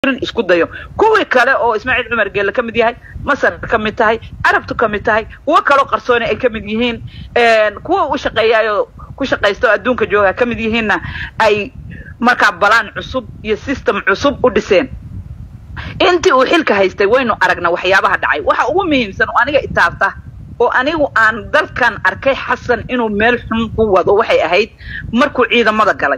isku dayo kuwii kale oo ismaaciil cumar geelle ka mid yahay masar ka mid tahay carabtu ka mid tahay kuwo kaloo qarsooni ay ka mid yihiin kuwa u shaqeeyaayoo ku shaqaysta oo adduunka jooga ka mid yihiinna ay markaa balaan cusub iyo system cusub u dhiseen intii uu xilka haystay waynu aragna waxyaabaha dhacay waxa ugu muhiimsan oo aniga itaabta oo anigu aan dalkan arkay xasan inuu meel xun ku wado waxay ahayd markuu ciidamada galay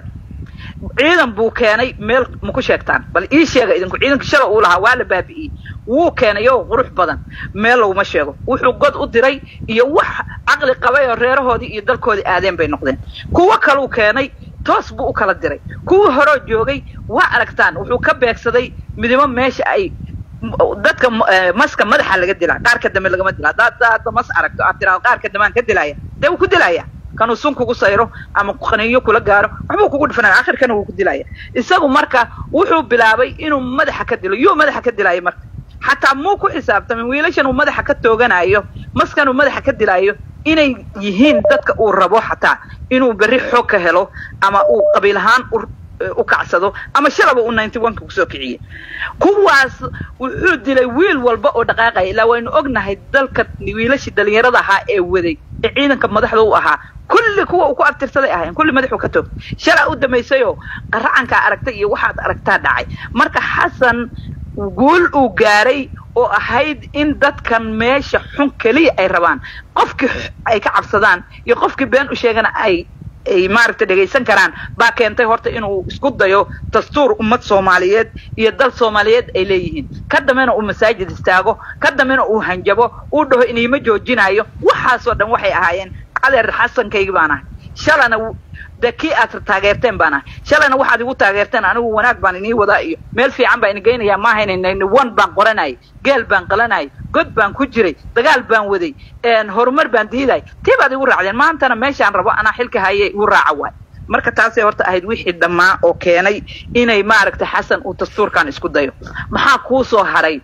ciidan buu keenay meel maku sheegtaan bal ii sheega idinku ciidanka shala uu lahaa waa la baabi'iyey wuu keenay oo qurux badan meel laguma sheego wuxuu god u diray iyo wax caqli qabay oo reerahoodii iyo dalkoodii aadeen bay noqdeen kuwo kaluu keenay toos buu u kala diray kuwii horoo joogay waa aragtaan wuxuu ka beegsaday midimo meesha ay dadka maska madaxa laga dilaa qaarka dambe lagama dila haddaad hadda mas aragto aad tiraado qaarka dambaan ka dilaya dee wuu ku dilaya kanuu sun kugu sayro ama qaniyo kula gaaro waxbuu kugu dhifanaya akhirkana wuu ku dilaya isagu marka wuxuu bilaabay inuu madaxa ka dilo yuu madaxa ka dilaayo marka xataa muu ku xisaabtamin wiilashan uu madaxa ka tooganayo maskan uu madaxa ka dilaayo inay yihiin dadka uu rabo xataa inuu berri xoog ka helo ama uu qabiil ahaan u kacsado ama shalaba uu ninety one ka kusoo kiciyey kuwaas wuxuu dilay wiil walba oo dhaqaaqaya ilaa waynu ognahay dalka wiilashii dhalinyarada ahaa ee waday ee ciidanka madaxda u ahaa kulli kuwa uu ku abtirsaday ahayn kulli madaxuu ka toogtay shalaa u dambaysayoo qaracankaa aragtay iyo waxaad aragtaa dhacay marka xasan guul uu gaaray oo ahayd in dadkan meesha xun keliya ay rabaan qofkii ay ka cabsadaan iyo qofkii been u sheegana ay ay maaragtay dhegaysan karaan baa keentay horta inuu isku dayo dastuur ummad soomaaliyeed iyo dal soomaaliyeed ay leeyihiin ka dambena uu masaajid istaago ka dambena uu hanjabo uu dhaho iniima joojinayo waxaasoo dhan waxay ahaayeen adeer xasankaygi baan ahay shalana de kii aad taageerteen baan ahay shalayna waxaad igu taageerteen anigu wanaag baan inii wadaa iyo meel fiican baan ini geynayaa maahaynayna wan baan qoranayay geel baan qalanayay god baan ku jiray dagaal baan waday horumar baan diiday tii baad igu raacdeen maantana meeshaan rabo anaa xilka haye igu raaca waay marka taasay horta ahayd wixii dhammaa oo keenay inay maaragtay xasan uu dastuurkan isku dayo maxaa kuu soo haray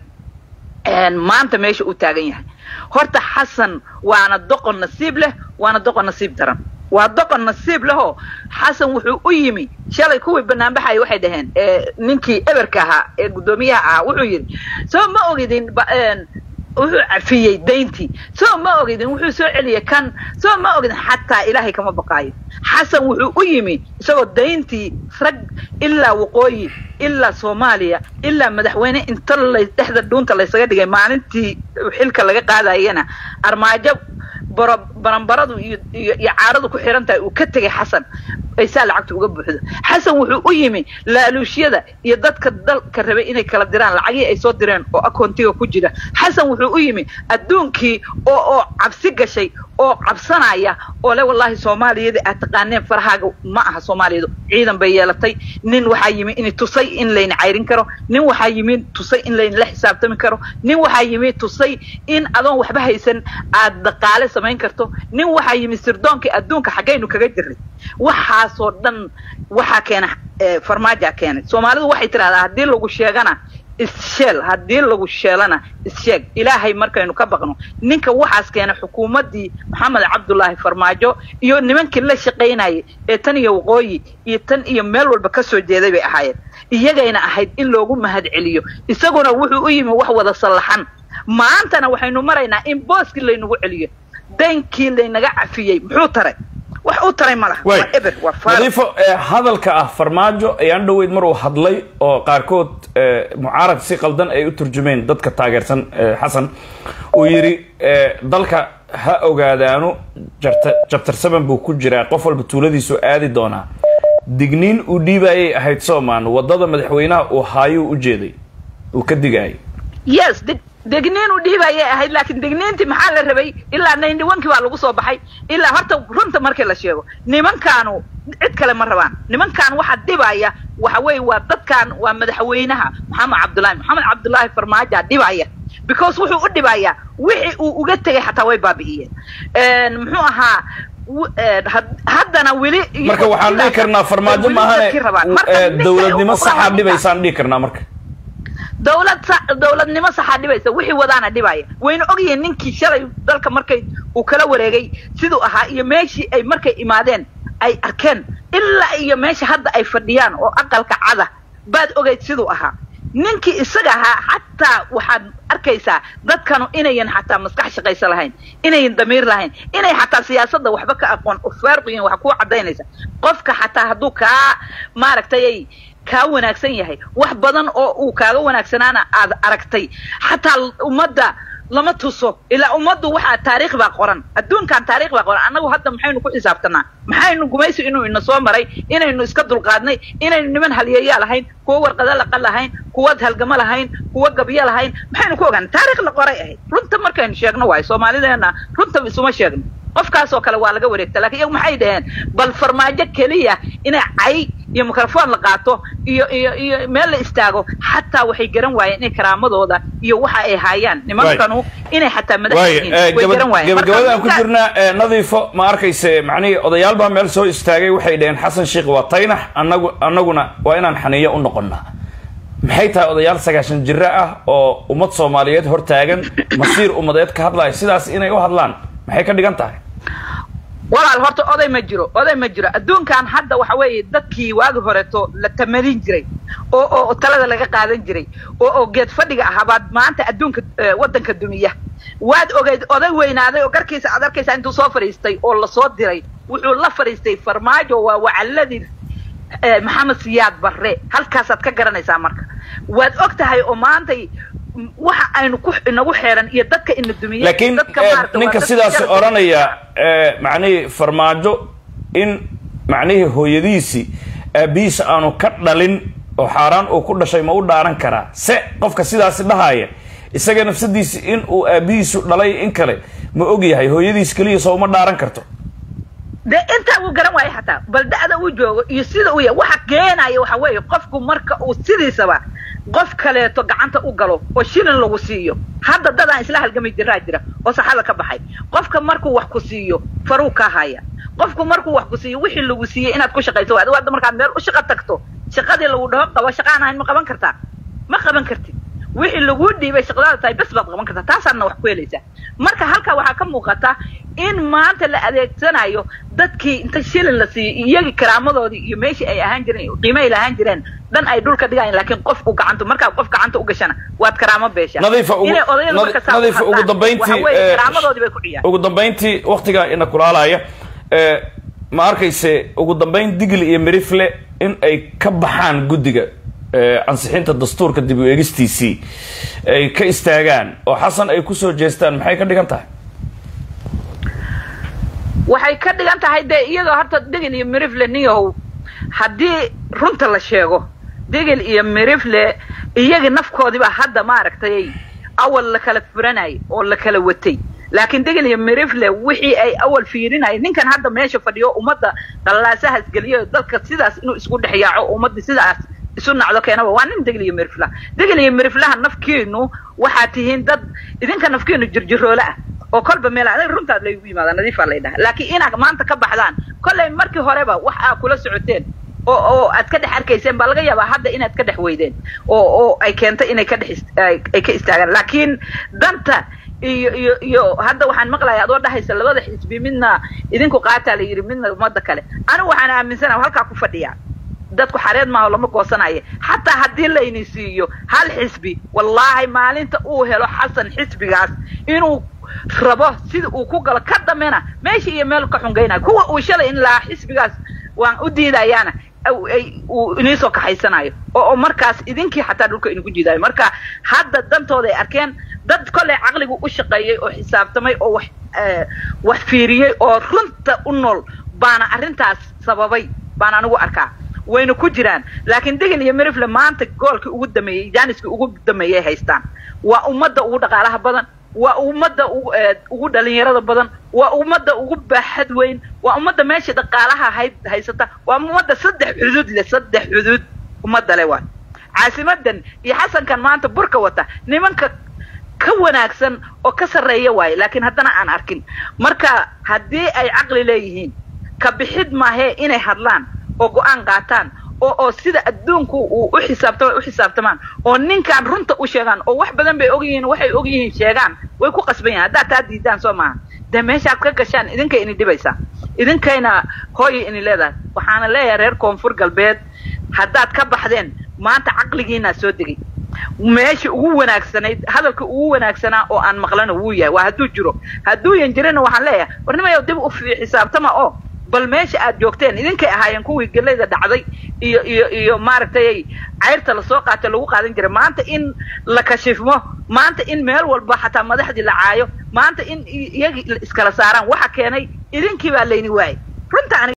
maanta meesha uu taagan yahay horta xasan waana doqon nasiib leh waana doqon nasiib daran waa doqon nasiib lehoo xasan wuxuu u yimi shalay kuwii banaanbaxaya waxay dhaheen ninkii eberka ahaa ee guddoomiyaha ahaa wuxuu yidhi soo ma ogidin wuxuu cafiyey dayntii soo ma ogidin wuxuu soo celiyey kan soo ma ogidin xataa ilaahay kama baqaayo xasan wuxuu u yimi isagoo dayntii rag ilaa waqooyi ilaa soomaaliya ilaa madaxweyne inta la dhexda dhuunta laysaga dhigay maalintii xilka laga qaadayana armaajo baranbaradu iyo iyo caaradu ku xihan tahay uu ka tegay xasan ay saa lacagta uga buuxdo xasan wuxuu u yimi laaluushyada iyo dadka dalka rabay inay kala diraan lacagihii ay soo direen oo akoontiga ku jira xasan wuxuu u yimi adduunkii oo oo cabsi gashay oo cabsanaya oo le wallaahi soomaaliyada aad taqaaneen farahaaga ma aha soomaaliyadu ciidan bay yeelatay nin waxaa yimi in tusay in layna cayrin karo nin waxaa yimi tusay in layna la xisaabtami karo nin waxaa yimi tusay in adoon waxba haysan aad dhaqaale samayn karto nin waxaa yimi sirdoonkii adduunka xaggaynu kaga jirnay waxaasoo dhan waxaa keena farmaajaa keenay soomaalidu waxay tidhahdaa haddii lagu sheegana isseel haddii lagu sheelana issheeg ilaahay markaynu ka baqno ninka waxaas keenay xukuumaddii maxamed cabdullaahi farmaajo iyo nimankii la shaqaynayay ee tan iyo waqooyi iyo tan iyo meel walba ka soo jeeday bay ahaayeen iyagayna ahayd in loogu mahad celiyo isaguna wuxuu u yimi wax wada sallaxan maantana waxaynu maraynaa in booskii laynagu celiyo daynkii laynaga cafiyey muxuu taray wax u taray ma laha waa eber waa nadiifo hadalka ah farmaajo ayaan dhoweyd mar uu hadlay oo qaarkood mucaarad si qaldan ay u turjumeen dadka taageersan xasan uu yidhi dalka ha ogaadaanu jabtar seven buu ku jiraa qof walba tuuladiisu aadi doonaa digniin uu dhiibayay ahayd soomaan wadada madaxweynaha uu haayuu u jeeday uu ka digaayay yes degniin u dhiibayay ahayd laakiin degniintii maxaa la rabay ilaa ninety one kii baa lagu soo baxay ilaa horta runta markii la sheego nimankaanu cid kale ma rabaan nimankaan waxa dhibaya waxa weeye waa dadkan waa madaxweynaha maxamed cabdullaahi maxamed cabdullaahi farmaaja dhibaya because wuxuu u dhibayaa wixii uu uga tegay xataa way baabi'iyeen muxuu ahaa haddana weli marka waxaan dhihi karnaa farmaajo maahane dowladnimo saxaa dhibaysaan dhihi karnaa marka dawlad dawladnimo saxaa dhibaysa wixii wadaana dhibaya wayna ogyihiin ninkii shalay dalka markay uu kala wareegay siduu ahaa iyo meeshii ay markay imaadeen ay arkeen ilaa iyo meesha hadda ay fadhiyaan oo aqalka cada baad ogayd siduu ahaa ninkii isaga ahaa xataa waxaad arkaysaa dadkanu inayan xataa maskax shaqaysa lahayn inayan damiir lahayn inay xataa siyaasadda waxba ka aqoon ufaaruqiyin wax kuu cadaynaysa qofka xataa hadduu kaa maaragtay ay kaa wanaagsan yahay wax badan oo uu kaaga wanaagsanaana aad aragtay xataa ummadda lama tuso ilaa ummaddu waxaa taariikh baa qoran adduunkan taarikh baa qoran annagu hadda maxaynu ku xisaabtanaa maxaynu gumaysi inuu ina soo maray inaynu iska dulqaadnay inaynu niman halyeeyaa lahayn kuwa warqada laqa lahayn kuwa halgamo lahayn kuwa gabyo lahayn maxaynu ku ogaana taarikh la qoray ahayd runta markaynu sheegno waayo soomaalideena runta isuma sheegno qofkaasoo kale waa laga wareegta lakin iyagu maxay dhaheen bal farmaajo keliya inay cay iyo microphone la qaato iyo iyo iyo meel la istaago xataa waxay garan waayeen inay karaamadooda iyo waxa ay haayaan nimankanu inay xataa madax yihiin way garan waayeen gabagabada aan ku jirnaa nadiifo ma arkayse macnihii odayaal baa meel soo istaagay waxay dhaheen xasan sheikh waa taynax anagu anaguna waa inaan xaniyo u noqonnaa maxay tahay odayaal sagaashan jiro ah oo ummad soomaaliyeed hortaagan masiir ummadeed ka hadlaya sidaas inay u hadlaan maxay ka dhigan tahay walaal horta oday ma jiro oday ma jiro adduunkan hadda waxa weeye dadkii waagi horeeto la tamadin jiray oo oo talada laga qaadan jiray oo oo geed fadhiga ahaa baad maanta adduunka waddanka dumiya waad ogeyd oday weynaaday oo garkiisa aad arkaysaa intuu soo fadhiistay oo lasoo diray wuxuu la fadhiistay farmaajo waa wacaladii maxamed siyaad barre halkaasaad ka garanaysaa marka waad og tahay oo maantay waxa aynu ku inagu xeeran iyo dadka ina dumiyey laakiin ninka sidaas odhanaya macnihii farmaajo in macnihii hooyadiisii aabihiisa aanu ka dhalin oo xaaraan uu ku dhashay ma u dhaaran karaa se qofka sidaasi dhahaya isaga nafsadiisi in uu aabihiisu dhalay in kale ma og yahay hooyadiis keliya soo uma dhaaran karto de intaa uu garan waayo xataa bal da'da uu joogo iyo sida uu yahay waxa keenaya waxa weeye qofku marka uu sidiisaba qof kaleeto gacanta u galo oo shilin lagu siiyo hadda dadaan isla halgamay jiraa jira oo saxada ka baxay qofka markuu wax ku siiyo faruu ka haya qofku markuu wax ku siiyo wixii lagu siiyey inaad ku shaqayso waad hadda markaad meel u shaqo tagto shaqadii lagu dhaho qabo shaqaan ahayn ma qaban kartaa ma qaban kartid wixii laguu dhiibay shaqadaada tahay bes baad qaban kartaa taasaadna wax ku helaysaa marka halkaa waxaa ka muuqata in maanta la adeegsanayo dadkii inta shilin la siiyey iyagii karaamadoodii iyo meeshii ay ahaan jireen qiime ay lahaan jireen dhan ay dhulka dhigayan laakiin qofku gacanta markaa qof gacanta u gashana waad karaamo beeshaa nadiifa ugu inay odayadu marka saa nadiifa ugu dambayntii waxa weeye karaamadoodii bay ku dhiyaan ugu dambayntii waktigaa ina kulaalaya ma arkayse ugu dambayn digli iyo mirifle in ay ka baxaan guddiga ansixinta dastuurka dib u eegistiisii ay ka istaagaan oo xasan ay kusoo jeestaan maxay ka dhigan tahay waxay ka dhigan tahay dee iyadoo horta degel iyo mirifle niyahow haddii runta la sheego degel iyo mirifle iyagii nafkoodiiba hadda maaragtay awal la kala furanayay oo la kala watay laakiin degel iyo mirifle wixii ay awal fiirinaya ninkan hadda meesha fadhiyo ummadda qallaasahaas geliyo dalka sidaas inuu isku dhex yaaco ummadda sidaas isu nacdo keenaba waa nin degel iyo miriflaha degel iyo miriflaha nafkiinu waxaad tihiin dad idinka nafkiinu jirjiroole ah oo kolba meel adag runtaad laygu yimaada nadiifaa lay dhaha laakiin inaad maanta ka baxdaan kollay markii horeba wax aa kula socoteen oo oo aad ka dhex arkayseen baa laga yaabaa hadda inaad ka dhex weydeen oo oo ay keentay inay ka dhex ay ka istaagaan laakiin danta iyo iyo iyo hadda waxaan maqlaya adoo dhahaysa labada xisbi midna idinku qaataa la yidhi midna ummadda kale anigu waxaan aaminsana halkaa ku fadhiyaa dadku xareed maaho lama goosanaya xataa haddii layni siiyo hal xisbi wallaahi maalinta uu helo xasan xisbigaas inuu rabo sida uu ku galo ka dambena meesha iyo meel ka xungaynayo kuwa uu shalay in lahaa xisbigaas waan u diidayaana uu iniisoo kaxaysanayo oo markaas idinkii xataa dhulka idinku jiidaayo marka hadda dantooda ay arkeen dad kolley caqligu u shaqeeyey oo xisaabtamay oo wax wax fiiriyey oo runta u nool baana arrintaas sababay baan anigu arkaa wayna ku jiraan laakiin degel iyo mirifle maanta goolkii ugu dameeyey jaaniskii ugu dameeyay haystaan waa ummadda ugu dhaqaalaha badan waa ummadda ugu ugu dhalinyarada badan waa ummadda ugu baaxad weyn waa ummadda meesha dhaqaalaha hay haysata waa ummadda saddex xuduud leh saddex xuduud ummadda le waay caasimadan iyo xasankan maanta burka wata nimanka ka wanaagsan oo ka sarreeya waaye laakiin haddana aan arkin marka haddii ay caqli leeyihiin ka bixid maahee inay hadlaan oo go-aan qaataan oo oo sida adduunku uu u xisaabtama u xisaabtamaan oo ninkaan runta u sheegaan oo wax badan bay og yihiin waxay og yihiin sheegaan way ku qasban yahin haddaad taa diidaan soo maaha dee meeshaad ka gashaan idinkay ini dhibaysaa idinkayna hooyay ini leedahay waxaana leeyahay reer koonfur galbeed haddaad ka baxdeen maanta caqligiinaa soo degay meesha ugu wanaagsanayd hadalka ugu wanaagsanaa oo aan maqlana wuu yahay waa hadduu jiro hadduuyan jirina waxaan leeyahay warnimayo dib u xisaabtama oo bal meesha aad joogteen idinkay ahaayeen kuwii gelayda dhacday iyo iyo iyo maaragtay cayrta lasoo qaata lagu qaadan jiray maanta in la kashifmo maanta in meel walba xataa madaxdii la caayo maanta in iyagii iskala saaraan waxa keenay idinkii baa layni waayay runta